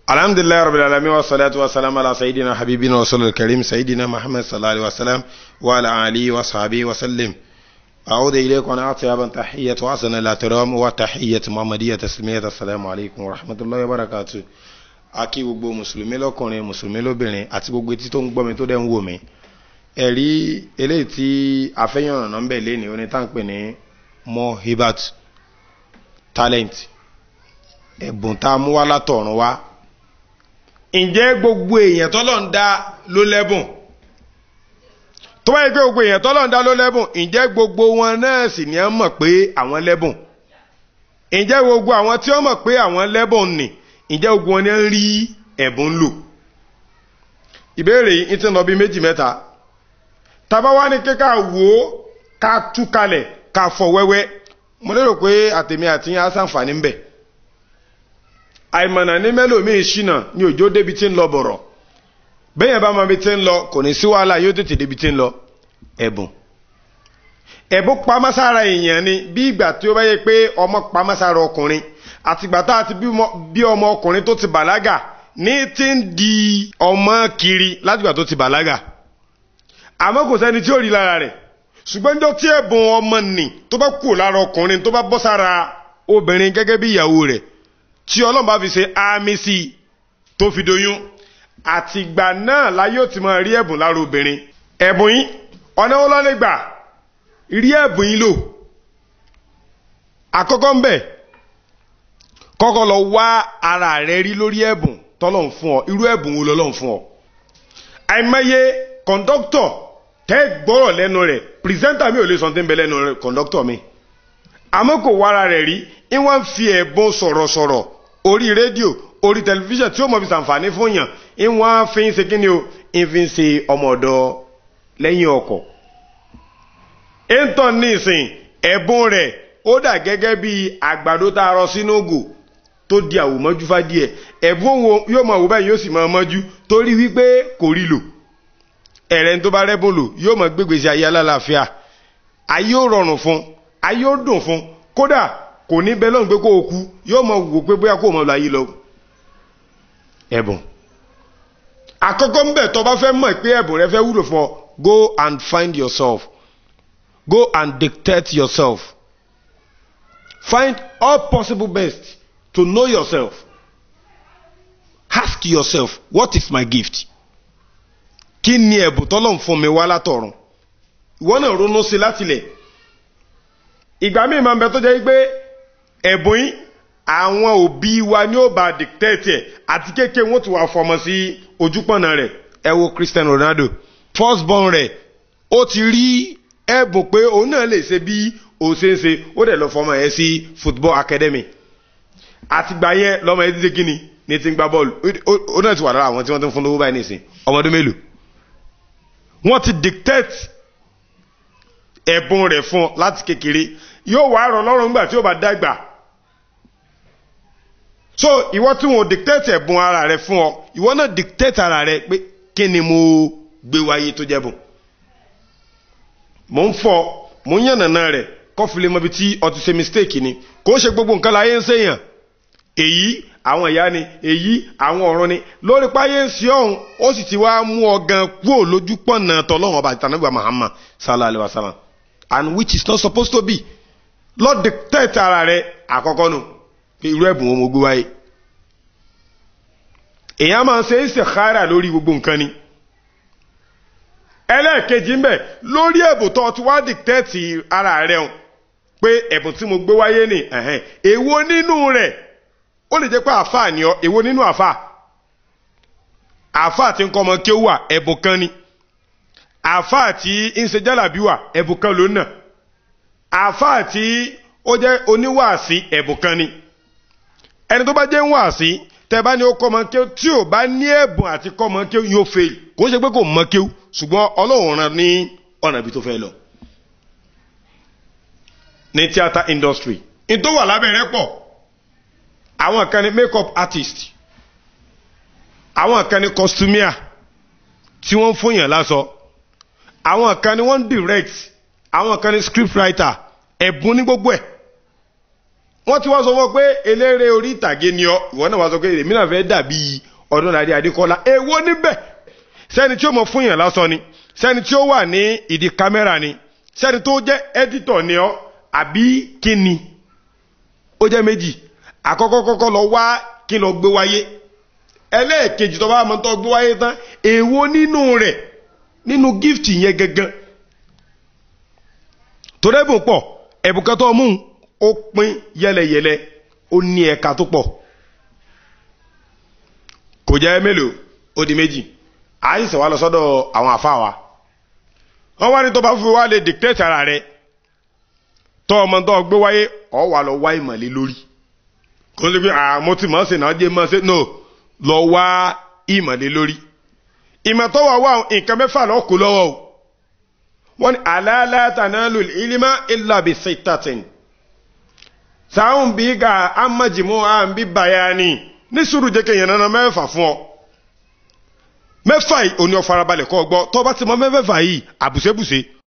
alhamdulilayi rabbil alamin wa salatu wa salam ala sayidina habibina wa sallallahu karim sayidina muhammad sallallahu alaihi wa sallam wa ala alihi wa sahbihi wa sallim أعود إليكم أنا أطيب تحية وأحسن الاحترام وتحية محمدية تسليمية السلام عليكم ورحمة الله وبركاته akí gbogbo mùsùlùmí lọ́kùnrin mùsùlùmí lóbìnrin àti gbogbo etí tó ń gbọ́ mi tó dẹ̀ ń wò mí ẹ̀rí eléyìí tí afẹ́yàn ọ̀nà ń bẹ̀ léni onítàǹpẹ̀ ní mohibat talent ẹ̀bùn tá a mú wá látọ̀run wá ǹjẹ́ gbogbo èèyàn tọ́lọ̀ ń dá ló lẹ́bùn tó bá yẹ pé gbogbo èèyàn tọ́lọ̀ ń dá ló lẹ́bùn ǹjẹ́ gbogbo wọn náà sì ní ẹ mọ̀ pé àwọn lẹ́bùn ǹjẹ́ gbogbo àwọn tí wọ́n mọ̀ pé àwọn lẹ́bùn nì ǹjẹ́ gbogbo wọn ní ń rí ẹ̀bùn lò ìbéèrè yìí ti ń lọ bí méjì mẹ́ta tàbá wá ní kíkà wò ó ká tú kalẹ̀ ká fọ wẹ́wẹ́ mo lérò pé àtèmi àti yín á sàǹfààní ń bẹ̀ àìmọ̀nà ní mẹ́lòmíì ṣìnà ní òjò débi tí ń lọ bọ̀rọ̀ bẹ́yẹn bá mọ ibi tí ń lọ kò ní sí wàhálà yóò tètè débi tí ń lọ ẹ̀bùn ẹ̀bùn pamọ́sára èèyàn ni bí ìgbà tí ó bá yẹ pé ọmọ pamọ́sára ọkùnrin àtìgbà tá a ti bí ọmọ ọkùnrin tó ti bàlágà ní ti ń di ọmọ kiri látìgbà tó ti bàlágà àmọ́ kò sẹ́ni tí ó rí lára rẹ̀ ṣùgbọ́n níjọ́ tí ẹ̀bùn ọmọ nì tó bá kù lára ọkùnrin tó bá bọ́ sára obìnrin gẹ́gẹ́ bí ìyàwó rẹ̀ tí ọlọ́run bá fi ṣe àmì sí i tó fi doyún àtìgbà náà láyé ò ti máa rí ẹ̀bùn lára obìnrin ẹ̀bùn yín ọ̀nà wo ló lè gbà rí ẹ̀bùn yín lò àkọ́kọ́ ń bẹ̀ kọ́kọ́ lọ wá ara rẹ rí lórí ẹ̀bùn tọ́lọ́run fún ọ irú ẹ̀bùn wo lọ́lọ́run fún ọ àìmọye kọ̀ǹdọ́kítọ̀ tẹ́ gbọ́rọ̀ lẹ́nu rẹ̀ pírẹsẹ́ńtà mi ò lè sọ tí ń bẹ lẹ́nu rẹ̀ kọ̀ǹdọ́kítọ̀ mi àmọ́ kò wára rẹ̀ rí ń wọ́n fi ẹ̀bùn sọ̀rọ̀sọ̀rọ̀ orí rédíò orí tẹlifíṣàn tí ó mọ̀ fi sàǹfààní fún yàn ń wọ́n fi ń ṣe kí ni o ń fi ń ṣe ọmọ ọ̀dọ́ lẹ́yìn ọkọ̀ ẹ̀ńtọ́ ní ìsìn ẹ̀bùn rẹ̀ ó dà gẹ́gẹ́ bí àgbàdo tá a rọ sínú ògò tó di àwòmọ́jú fádìẹ̀ ẹ̀bùn wo yóò mọ̀ wò báyìí yóò sì máa mọ́jú torí wípé kò rí lò ẹ̀rẹ́ tó bá rẹ́bùn lò yóò mọ̀ gbégbèsè ayé alálàáfíà ayé ó rọrùn fún ayé ó dùn fún kódà kò ní bẹ́ẹ̀ lọ́nà pé kó o kú yóò mọ̀ wò pé bóyá kó o mọ̀ lọ ayé lọ. ẹ̀bùn àkọ́kọ́ ń bẹ̀ tó bá fẹ́ mọ̀ pé ẹ̀bùn rẹ fẹ́ wúlò fún ọ go and find yourself go and dictate yourself find all possible best to know yourself ask yourself what is my gift kí ni ẹ̀bùn tọ́lọ́run fún mi wá látọ̀run ìwọ náà ronú sí látilẹ̀ ìgbà míì máa ń bẹ tó jẹ́ pé ẹ̀bùn yín àwọn òbí wa ni ó bá dictate ẹ̀ àti kéèké wọ́n ti wà fọmọ sí ojúpọ̀nà rẹ̀ ẹ wo Cristiano Ronaldo first born rẹ̀ ó ti rí ẹ̀bùn pé òun náà lè ṣe bí ó ṣe ń ṣe ó dẹ̀ lọ fọmọ ẹ̀ sí football academy àtìgbà yẹn lọ́mọ ẹ̀ ti ṣe kíni ní ti ń gbá bọ́ọ̀lù ó náà ti wà lára àwọn tí wọ́n ti ń fún lówó báyìí nìsín ọmọdún mélòó wọ́n ti dictate ẹ̀bùn rẹ̀ fún ọ láti kékeré yóò wá rọ̀ lọ́rùn nígbà tí ó bá dàgbà so ìwọ tí wọn ò dictate ẹ̀bùn ara rẹ fún ọ ìwọ náà dictate ara rẹ pé kí ni mo gbé wáyé tó jẹ́ bùn mò ń fọ mò ń yànnàná rẹ kọfìlẹ mọbi tí ọ ti ṣe mistake ni kò ń ṣe gbogbo nǹkan láyé ń ṣèyàn èyí àwọn ìyá ni èyí àwọn ọ̀run ni lórí páyé ń ṣe ọ̀hún ó sì ti wá mú ọ gan kúò lójú pọ̀nà tọ́lọ́wọ́n ọba àtànágbà Muhammad sallallahu alayhi wa sallam and which is not supposed to be lord dictate ara rẹ àkọ́kọ́ nù pé irú ẹ̀bùn wọn mo gbé wáyé èèyàn máa ń ṣe istikhara lórí gbogbo nǹkan ni ẹlẹ́ẹ̀kejì ń bẹ̀ lórí ẹ̀bùn tó ti wá dictate ara rẹ hàn pé ẹ̀bùn tí mo gbé wáyé ni èwo nínú rẹ̀ ó lè jẹ́ pé àáfàá ni ọ èwo nínú àáfàá àáfàá tí ń kọ́ ọmọ kí ó wà ẹ̀bùn kan ni àáfàá tí ń ṣe jálàbí wà ẹ̀bùn kan ló nà àáfàá tí ó jẹ́ oníwàásí ẹ̀bùn kan ni ẹni tó bá jẹ́ ń wàásí tẹ́ bá ní ó kọ́ ọmọ kí ó tí ò bá ní ẹ̀bùn àti kọ́ ọmọ kí ó yóò fail kò ń ṣe pé kò mọ kí ó ṣùgbọ́n ọlọ́run rán ní ọ̀nà ibi tó fẹ́ lọ. ní theatre industry ní tó wà lábẹ́rẹ́ pọ̀ àwọn kan ní makeup artist àwọn kan ní costumier tí wọ́n ń fún yàn lásọ àwọn kan ní wọ́n ń direct àwọn kan ní script writer ẹ̀bùn ní gbogbo ẹ̀ wọ́n ti wá sọ fún ọ pé eléré orí ìtàgé ni ọ ìwọ náà wá sọ pé èmi náà fẹ́ dàbí Ọdúnladé Adékọ́lá èwo níbẹ̀ sẹ́ni tí ó mọ̀ fún yàn lásán ni sẹ́ni tí ó wà ní ìdí kámẹ́rà ni sẹ́ni tó jẹ́ ẹ́dítọ̀ ni ọ àbí kí ni ó jẹ́ méjì àkọ́kọ́ kọ́kọ́ lọ wá kí lọ gbé wáyé ẹlẹ́ẹ̀kejì tó bá mọ́ tó gbé wáyé tán èwo nínú rẹ̀ nínú gift yẹn gangan tó dẹ́bùn pọ̀ ẹ̀bùn kan tó mú ó pín yẹlẹyẹlẹ ó ní ẹ̀ka tó pọ̀ kò jẹ́ mélòó ó di méjì àìsàn wa lọ sọ́dọ̀ àwọn àfáà wa wọ́n wá ní tó bá fi wá lè dictate ara rẹ̀ tó ọmọ tó gbé wáyé ọ wà lọ wá ìmọ̀lẹ́ lórí kò ní bí àmọ́ tí mọ̀ ọ́ sì náà jẹ́ mọ́ sí no lọ wá ìmọ̀lẹ́ lórí ìmọ̀ tó wà wá nǹkan mẹ́fà lọ kó lọ́wọ́ o wọ́n ní alala tanalu ilima illa bi sittatin sáwọn bí ga amajimu à ń bí bayani ní sùúrù jẹ́ kéèyàn náà mẹ́fà fún ọ mẹ́fà yìí òní ọ farabalẹ̀ kọ́ gbọ́ tó bá ti mọ mẹ́fà yìí àbùsẹ́bùsẹ́